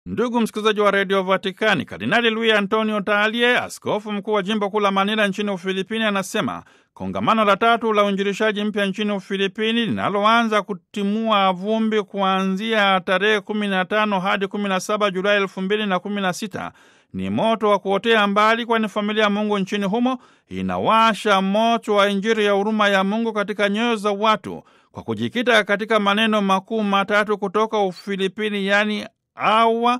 Ndugu msikilizaji wa redio Vatikani, Kardinali Luis Antonio Talie, askofu mkuu wa jimbo kuu la Manila nchini Ufilipini, anasema kongamano la tatu la uinjilishaji mpya nchini Ufilipini linaloanza kutimua vumbi kuanzia tarehe 15 hadi 17 Julai 2016 ni moto wa kuotea mbali, kwani familia ya Mungu nchini humo inawasha moto wa Injili ya huruma ya Mungu katika nyoyo za watu kwa kujikita katika maneno makuu matatu kutoka Ufilipini, yaani awa,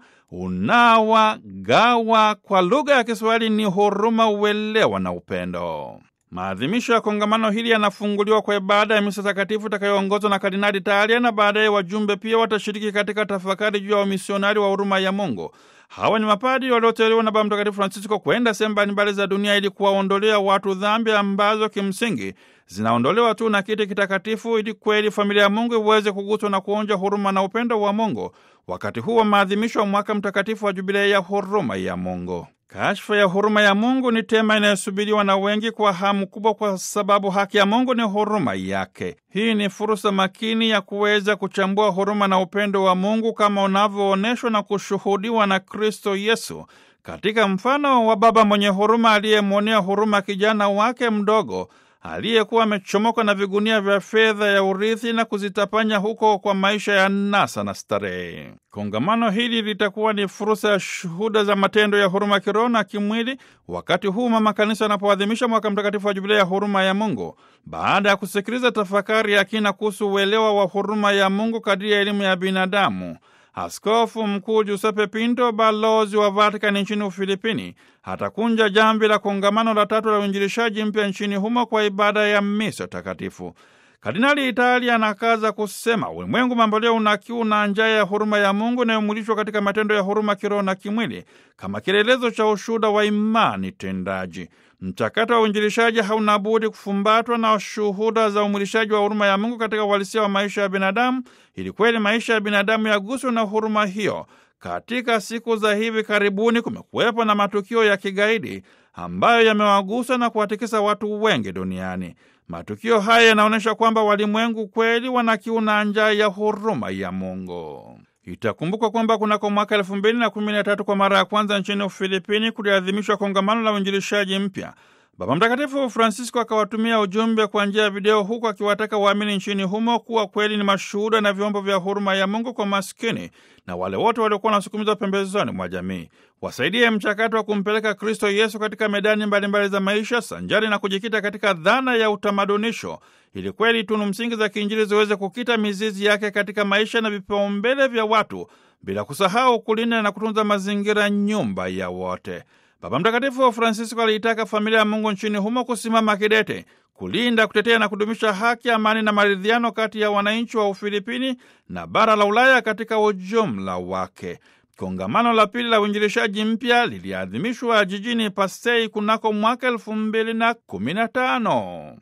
unawa, gawa. Kwa lugha ya Kiswahili ni huruma, uelewa na upendo. Maadhimisho ya kongamano hili yanafunguliwa kwa ibada ya misa takatifu itakayoongozwa na Kardinali Talia, na baadaye wajumbe pia watashiriki katika tafakari juu ya wamisionari wa huruma ya Mungu. Hawa ni mapadi walioteuliwa na Baba Mtakatifu Francisco kwenda sehemu mbalimbali za dunia ili kuwaondolea watu dhambi ambazo kimsingi zinaondolewa tu na kiti kitakatifu, ili kweli familia ya Mungu iweze kuguswa na kuonja huruma na upendo wa Mungu wakati huu wa maadhimisho wa mwaka mtakatifu wa jubilei ya huruma ya Mungu. Kashfa ya huruma ya Mungu ni tema inayosubiriwa na wengi kwa hamu kubwa, kwa sababu haki ya Mungu ni huruma yake. Hii ni fursa makini ya kuweza kuchambua huruma na upendo wa Mungu kama unavyoonyeshwa na kushuhudiwa na Kristo Yesu katika mfano wa baba mwenye huruma aliyemwonea huruma kijana wake mdogo aliyekuwa amechomoka na vigunia vya fedha ya urithi na kuzitapanya huko kwa maisha ya nasa na starehe. Kongamano hili litakuwa ni fursa ya shuhuda za matendo ya huruma kiroho na kimwili, wakati huu mama kanisa anapoadhimisha mwaka mtakatifu wa jubilei ya huruma ya Mungu, baada ya kusikiliza tafakari ya kina kuhusu uelewa wa huruma ya Mungu kadiri ya elimu ya binadamu. Askofu Mkuu Giuseppe Pinto, balozi wa Vatikani nchini Ufilipini, atakunja jamvi la kongamano la tatu la uinjilishaji mpya nchini humo kwa ibada ya misa takatifu. Kardinali Italia anakaza kusema ulimwengu mamboleo una kiu na njaa ya huruma ya Mungu inayomwilishwa katika matendo ya huruma kiroho na kimwili kama kielelezo cha ushuhuda wa imani tendaji. Mchakato wa uinjilishaji hauna budi kufumbatwa na shuhuda za umwilishaji wa huruma ya Mungu katika uhalisia wa maisha ya binadamu, ili kweli maisha ya binadamu yaguswe na huruma hiyo. Katika siku za hivi karibuni kumekuwepo na matukio ya kigaidi ambayo yamewagusa na kuwatikisa watu wengi duniani. Matukio haya yanaonyesha kwamba walimwengu kweli wana kiu na njaa ya huruma ya Mungu. Itakumbukwa kwamba kunako mwaka elfu mbili na kumi na tatu kwa mara ya kwanza nchini Ufilipini kuliadhimishwa kongamano la uinjilishaji mpya. Baba Mtakatifu Francisco akawatumia ujumbe kwa njia ya video, huku akiwataka waamini nchini humo kuwa kweli ni mashuhuda na vyombo vya huruma ya Mungu kwa maskini na wale wote waliokuwa wanasukumizwa pembezoni mwa jamii. Wasaidie mchakato wa kumpeleka Kristo Yesu katika medani mbalimbali mbali za maisha, sanjari na kujikita katika dhana ya utamadunisho, ili kweli tunu msingi za kiinjili ziweze kukita mizizi yake katika maisha na vipaumbele vya watu, bila kusahau kulinda na kutunza mazingira, nyumba ya wote. Baba Mtakatifu Francisco aliitaka familia ya Mungu nchini humo kusimama kidete kulinda, kutetea na kudumisha haki, amani na maridhiano kati ya wananchi wa Ufilipini na bara la Ulaya katika ujumla wake. Kongamano la pili la uinjilishaji mpya liliadhimishwa jijini Pasei kunako mwaka elfu mbili na kumi na tano.